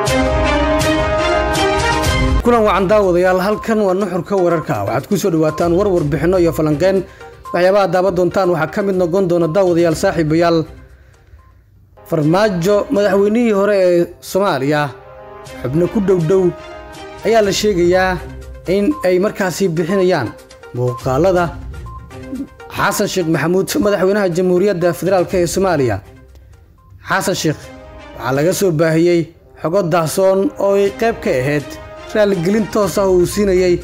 kulan wacan daawadayaal halkan waa nuxurka wararka waxaad ku soo dhawaataan war warbixinno iyo falanqeyn waxyaabaha daawa doontaan waxaa ka mid noqon doona daawadayaal saaxiibayaal farmaajo madaxweynihii hore ee soomaaliya xubno ku dhowdhow ayaa la sheegayaa in ay markaasi bixinayaan muuqaalada xasan sheekh maxamuud madaxweynaha jamhuuriyadda federaalk ee soomaaliya xasan sheekh waxaa laga soo baahiyey xogo daahsoon oo ay qayb ka ahayd raalligelin toos ah uu siinayey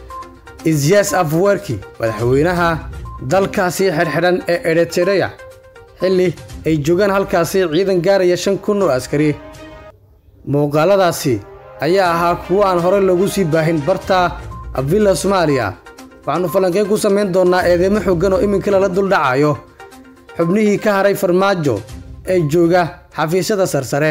isyaas afwerki madaxweynaha dalkaasi xidhxidhan ee eritereya xilli ay joogaan halkaasi ciidan gaaraya shan kun oo askari muuqaaladaasi ayaa ahaa kuwo aan horey loogu sii baahin barta villa soomaaliya waxaannu falanqeyn ku samayn doonnaa eedeymo xooggan oo iminka lala duldhacayo xubnihii ka haray farmaajo ee jooga xafiisyada sarsare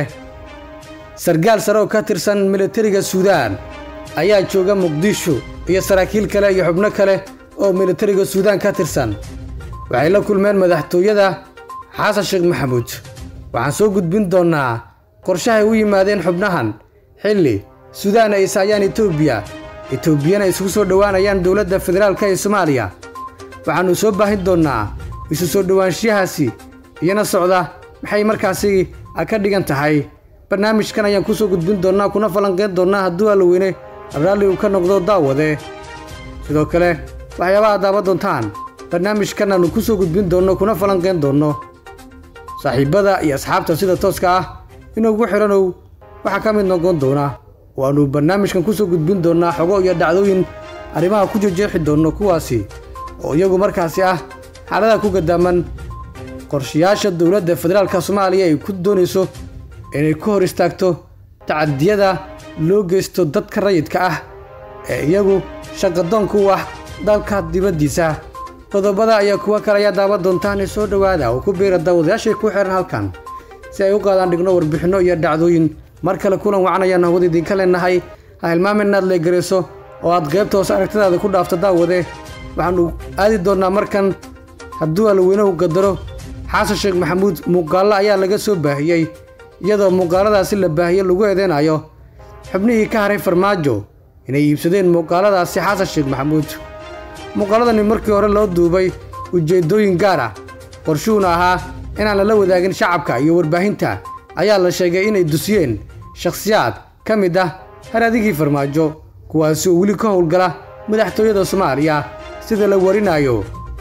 sargaal sare oo ka tirsan militariga suudaan ayaa jooga muqdisho iyo saraakiil kale iyo xubno kale oo militariga suudaan ka tirsan waxay la kulmeen madaxtooyada xasan sheekh maxamuud waxaan soo gudbin doonnaa qorshahay u yimaadeen xubnahan xilli suudaan ay isaayaan etoobiya etoobiyana isugu soo dhowaanayaan dowladda federaalka ee soomaaliya waxaannu soo baahin doonnaa isu soo dhowaanshiyahaasi iyana socda maxay markaasi ka dhigan tahay barnaamijkan ayaan ku soo gudbin doonnaa kuna falanqayn doonnaa hadduu allaweyne raalli uu ka noqdo daawade sidoo kale waxyaabaha daawa doontaan barnaamijkan aannu ku soo gudbin doonno kuna falanqayn doonno saaxiibbada iyo asxaabta sida tooska ah inuugu xidhanow waxaa ka mid noqon doona waannu barnaamijkan ku soo gudbin doonnaa xogo iyo dhacdooyin arrimaha ku jejeexi doonno kuwaasi oo iyagu markaasi ah xaaladaha ku gadaaman qorshayaasha dowladda federaalka soomaaliya ay ku doonayso inay ka hor istaagto tacadiyada loo geysto dadka rayidka ah ee iyagu shaqadoonku ah dalka dibaddiisa qodobada ayaa kuwo kale ayaa daawa doontaane soo dhowaada oo ku biira daawadayaashay ku xihan halkan si ay u qaadaan dhigno warbixinno iyo dhacdooyin mar kale kulan wacan ayaan hawada idinka leenahay ha hilmaamin inaad leegarayso oo aad qaybta hoose aragtidaada ku dhaafto daawade waxaannu aadi doonnaa markan hadduu alweynuhu qadaro xasan sheekh maxamuud muuqaallo ayaa laga soo baahiyey iyadoo muuqaaladaasi la baahiye lagu eedeynayo xubnihii ka haray farmaajo inay iibsadeen muuqaaladaasi xasan sheekh maxamuud muuqaaladani markii hore loo duubay ujeeddooyin gaar ah qorshuhuna ahaa inaan lala wadaagin shacabka iyo warbaahinta ayaa la sheegay inay dusiyeen shakhsiyaad ka mid ah haradigii farmaajo kuwaasi oo weli ka howlgala madaxtooyada soomaaliya sida la warinayo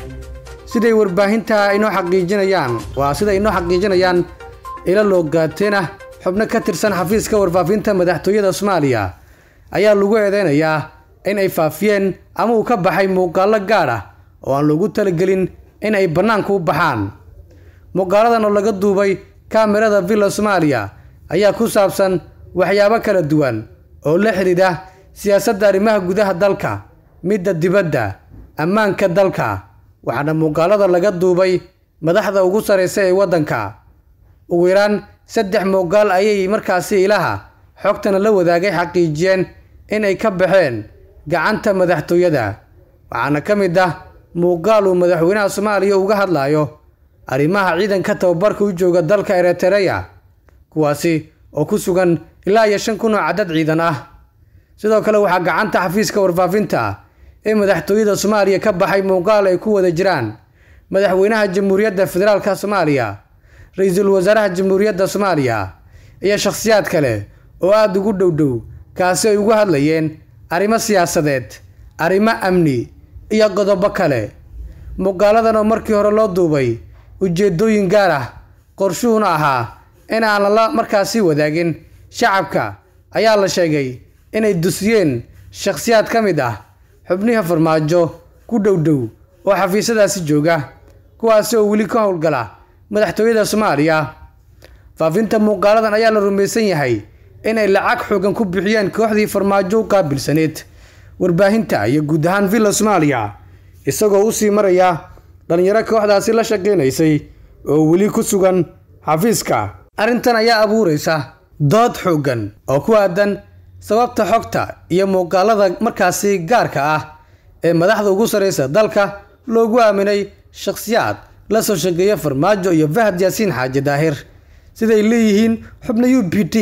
siday warbaahinta inoo xaqiijinayaan waa sida inoo xaqiijinayaan ila loo gaateen ah xubno ka tirsan xafiiska warfaafinta madaxtooyada soomaaliya ayaa lagu eedeynayaa in ay faafiyeen ama uu ka baxay muuqaallo gaar ah oo aan loogu talagelin in ay bannaanka u baxaan muuqaaladan oo laga duubay kaamirada villa soomaaliya ayaa ku saabsan waxyaabo kala duwan oo la xidhiidha siyaasadda arrimaha gudaha dalka midda dibadda ammaanka dalka waxaana muuqaalada laga duubay madaxda ugu sarraysa ee waddanka ugu yaraan saddex muuqaal ayay markaasi ilaha xogtana la wadaagay xaqiijiyeen in ay ka baxeen gacanta madaxtooyada waxaana ka mid ah muuqaal uu madaxweynaha soomaaliya uga hadlayo arrimaha ciidanka tababarka u jooga dalka eritereya kuwaasi oo ku sugan ilaa iyo shan kun oo cadad ciidan ah sidoo kale waxaa gacanta xafiiska warfaafinta ee madaxtooyada soomaaliya ka baxay muuqaal ay ku wada jiraan madaxweynaha jamhuuriyadda federaalka soomaaliya ra-iisul wasaaraha jamhuuriyadda soomaaliya iyo shakhsiyaad kale oo aada ugu dhowdhow kaasi ay ugu hadlayeen arrimo siyaasadeed arrimo amni iyo qodobo kale muuqaaladan oo markii hore loo duubay ujeeddooyin gaar ah qorshuhuna ahaa in aan lala markaasi wadaagin shacabka ayaa la sheegay inay dusiyeen shakhsiyaad ka mid ah xubniha farmaajo ku dhowdhow oo xafiisyadaasi jooga kuwaasi oo weli ka howlgala madaxtooyada soomaaliya faafinta muuqaaladan ayaa la rumaysan yahay inay lacag xoogan ku bixiyeen kooxdii farmaajo u qaabilsaneed warbaahinta iyo guud ahaan villa soomaaliya isagoo u sii maraya dhallinyaro kooxdaasi la shaqaynaysay oo weli ku sugan xafiiska arrintan ayaa abuuraysa dood xooggan oo ku aadan sababta xogta iyo muuqaalada markaasi gaarka ah ee madaxda ugu sarraysa dalka loogu aaminay shakhsiyaad la soo shaqeeya farmaajo iyo fahad yaasiin xaaji daahir siday leeyihiin xubno u b t ah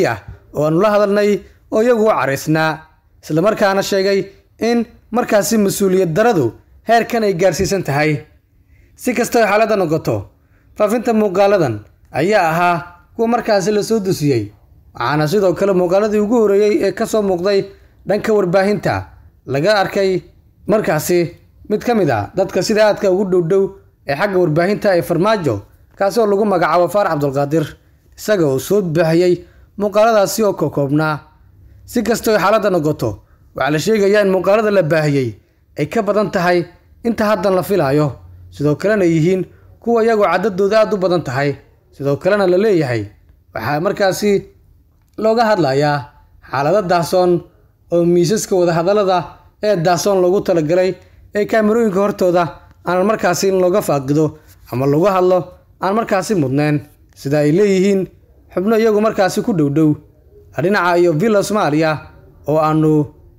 oo aanu la hadalnay oo iyagu u caraysnaa islamarkaana sheegay in markaasi mas-uuliyad daradu heerkan ay gaarsiisan tahay si kastao xaaladda noqoto faafinta muuqaaladan ayaa ahaa kuwa markaasi lasoo dusiyey waxaana sidoo kale muuqaaladii ugu horreeyey ee ka soo muuqday dhanka warbaahinta laga arkay markaasi mid ka mid a dadka sida aadka ugu dhowdhow ee xagga warbaahinta ee farmaajo kaasi oo lagu magacaabo faarax cabdulqaadir isaga oo soo baahiyey muuqaaladaasi oo kokoobnaa si kastoo xaaladda noqoto waxaa la sheegayaa in muuqaalada la baahiyey ay ka badan tahay inta haddan la filaayo sidoo kalena yihiin kuwa iyagoo caddadooda aada u badan tahay sidoo kalena la leeyahay waxaa markaasi looga hadlayaa xaalado daasoon oo miisaska wadahadallada ee daasoon loogu talagalay ee kaamirooyinka hortooda aanan markaasi in looga faaqido ama lagu hadlo aan markaasi mudnayn sida ay leeyihiin xubno iyagu markaasi ku dhowdhow dhinaca iyo villa soomaaliya oo aanu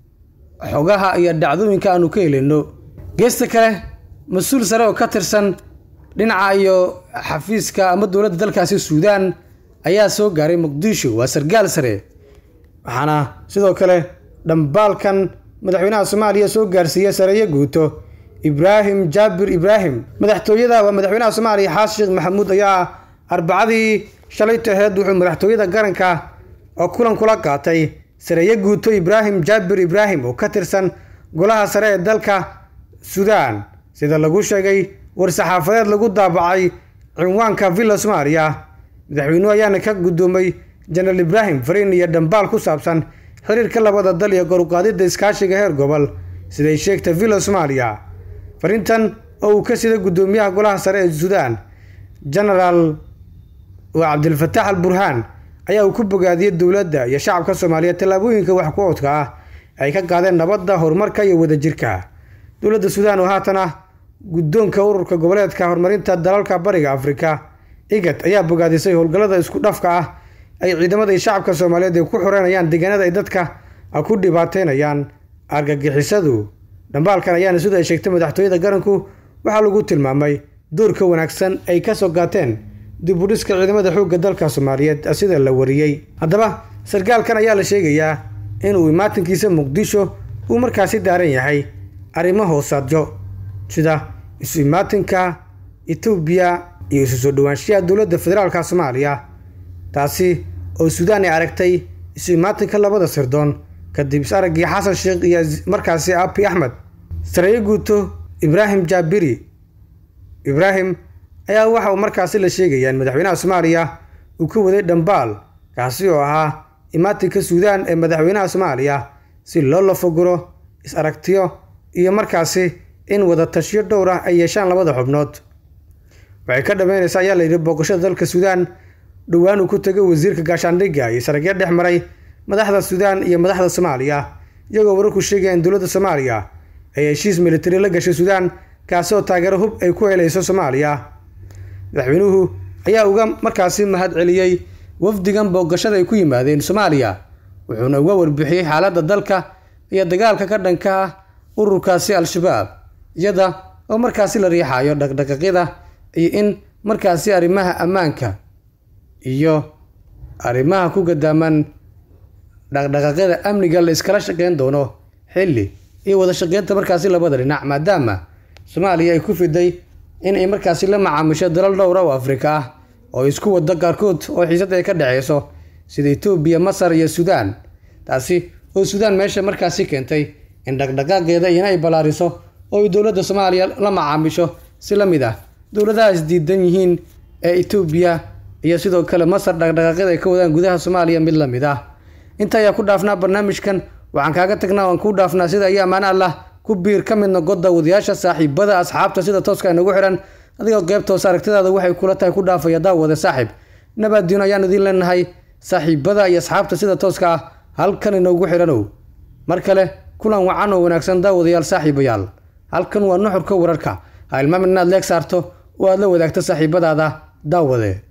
xogaha iyo dhacdooyinka aanu ka helayno geesta kale mas-uul sare oo ka tirsan dhinaca iyo xafiiska ama dowladda dalkaasi suudaan ayaa soo gaaray muqdisho waa sargaal sare waxaana sidoo kale dhambaalkan madaxweynaha soomaaliya soo gaarsiiya sareeyo guuto ibraahim jaabir ibraahim madaxtooyada waa madaxweynaha soomaaliya xaasan sheekh maxamuud ayaa arbacadii shalayta aheed wuxuu madaxtooyada qaranka oo kulan kula qaatay sareeyo guuto ibraahim jaabir ibraahim oo ka tirsan golaha sare ee dalka suudaan sida lagu sheegay war-saxaafadeed lagu daabacay cinwaanka villa soomaaliya madaxweynuhu ayaana ka guddoomay jenaraal ibraahim fariin iyo dhambaal ku saabsan xiriirka labada dal iyo koruqaadidda iskaashiga heer gobol siday sheegtay villa soomaaliya fariintan oo uu ka sida guddoomiyaha golaha sare ee suudaan genaraal waa cabdilfataax al burhaan ayaa uu ku bogaadiyey dowladda iyo shacabka soomaaliyeed tallaabooyinka wax ku oodka ah ay ka qaadeen nabadda horumarka iyo wadajirka dowladda suudaan oo haatan ah guddoonka ururka goboleedka horumarinta dalalka bariga afrika igad ayaa bogaadisay howlgallada isku dhafka ah ay ciidamada iyo shacabka soomaaliyeed ay ku xoreynayaan deegaanada ay dadka ku dhibaateynayaan argagixisadu dhambaalkan ayaana sida ay sheegtay madaxtooyada qaranku waxaa lagu tilmaamay doorka wanaagsan ay ka soo qaateen dib u dhiska ciidamada xoogga dalka soomaaliyeed sida la wariyey haddaba sarkaalkan ayaa la sheegayaa inuu imaatinkiisa muqdisho uu markaasi daaran yahay arrimo hoosaadyo sida isu imaatinka etoobiya iyo isu soo dhowaanshiyaha dowladda federaalka soomaaliya taasi oo suudaan ay aragtay isu imaatinka labada sirdoon kadib is araggii xasan sheekh iyo markaasi abi axmed sareeyo guuto ibraahim jaabiri ibraahim ayaa waxa uu markaasi la sheegayaa in madaxweynaha soomaaliya uu ka waday dhambaal kaasi oo ahaa imaatinka suudaan ee madaxweynaha soomaaliya si loo lafaguro is aragtiyo iyo markaasi in wada tashiyo dhowr ah ay yeeshaan labada xubnood waxay ka dhammaynaysaa ayaa layidhi booqashada dalka suudaan dhowaan uu ku tegay wasiirka gaashaandhigga iyo saragyo dhex maray madaxda suudaan iyo madaxda soomaaliya iyagoo wararku sheegaya in dowladda soomaaliya ay heshiis militari la gashay suudaan kaasi oo taageero hub ay ku helayso soomaaliya madaxweynuhu ayaa uga markaasi mahad celiyey wafdigan booqashada ay ku yimaadeen soomaaliya wuxuuna uga warbixiyey xaaladda dalka iyo dagaalka ka dhanka ah ururkaasi al-shabaab iyada oo markaasi la riixayo dhaqdhaqaaqyada iyo in markaasi arrimaha ammaanka iyo arrimaha ku gadaaman dhaqdhaqaaqyada amniga la iskala shaqeyn doono xilli iyo wada shaqeynta markaasi labada dhinac maadaama soomaaliya ay ku fiday in ay markaasi la macaamisho dalal dhowra oo afrika ah oo isku wado qaarkood oo xiisad ay ka dhexeyso sida etoobiya masar iyo suudaan taasi oo suudaan meesha markaasi keentay in dhaqdhaqaaqeeda iyana ay ballaariso oo ay dowladda soomaaliya la macaamisho si la mid ah dowladaha isdiidan yihiin ee etoobiya iyo sidoo kale masar dhaqdhaqaaqyada ay ka wadaan gudaha soomaaliya mid la mid ah inta ayaa ku dhaafnaa barnaamijkan waxaan kaaga tagnaa waan kuu dhaafnaa sida iyo ammaan allah ku biir ka mid noqo daawadayaasha saaxiibada asxaabta sida tooska inagu xihan adigoo qeybtoos aragtidaada waxay kula tahay ku dhaafaya daawade saaxiib nabaaddiino ayaan idiin leenahay saaxiibada iyo asxaabta sida tooska ah halkan inoogu xidhanow mar kale kulan wacan oo wanaagsan daawadayaal saaxiibayaal halkan waa nuxurka wararka ha ilmaamin inaad leeg saarto oo aad la wadaagto saaxiibadaada daawade